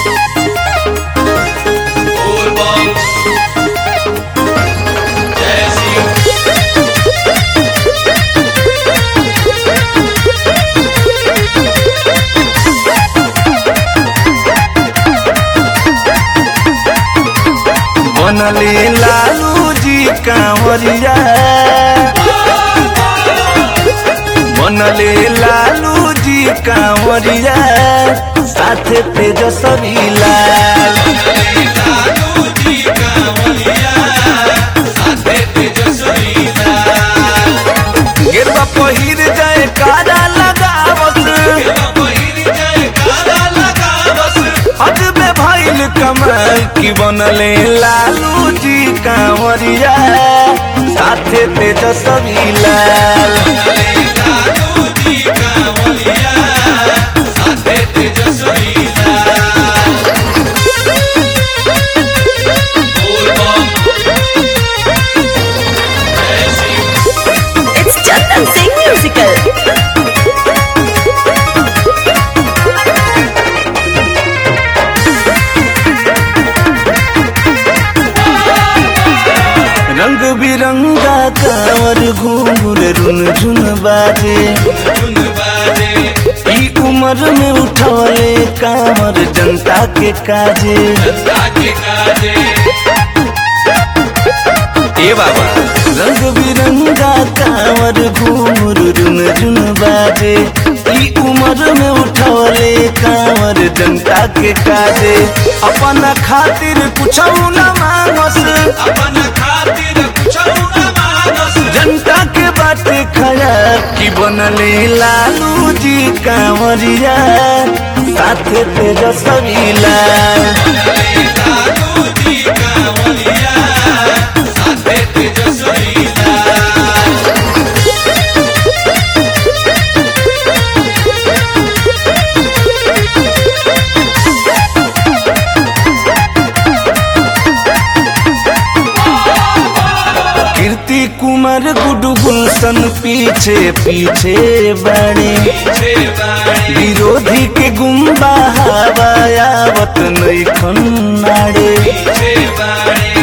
बोलबम जय शिव बनले लालू जी कांवरिया बनले लालू जी कांवरिया साथे तेजस्वी लाल लालू जी कांवरिया साथे तेजस्वी लाल गिरवा पहिर जाए कारा लगावत पहिर जय काला लगावस अजबे भइल कमाल की बनले लालू जी कांवरिया साथे तेजस्वी लाल लालू जी कांवरिया साथे तेजस्वी लाल बोलबम जय Shiv It's Chandan Singh Musical. रंग बिरंगा कांवर घूंघर रुन झुन बाजे धुन बाजे ई उम्र में उठौले कांवर जनता के काजे जनता के काजे ए बाबा रंग बिरंगा कांवर घूंघर रुन झुन बाजे ई उम्र में उठौले कांवर जनता के काजे अपना खातिर कुछ न मांगस अपन खातिर कुछ न मानस जनता के बाटे खया की बनले लालू जी कांवरिया साथे तेजस्वी लाल लालू जी कांवरिया साथे तेजस्वी लाल कीर्ति कुमार गुडू गुलशन पीछे पीछे बड़े पीछे बाणी विरोधी के गुम्बा हवायावत नहीं खन्नाड़े पीछे बाणी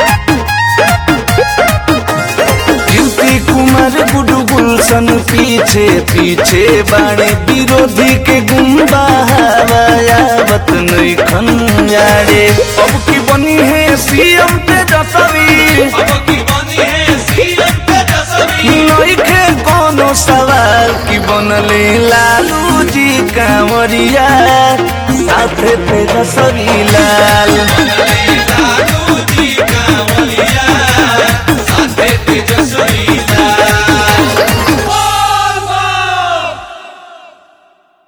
कीर्ति कुमार गुडू गुलशन पीछे पीछे बाड़े विरोधी के गुम्बा हवायावत नहीं खन्नाड़े अब की बनी है सीएम तेजस्वी अब की बनी है सीएम तेजस्वी नइखे कोनो सवाल की बनले लालू जी कांवरिया साथे तेजस्वी लाल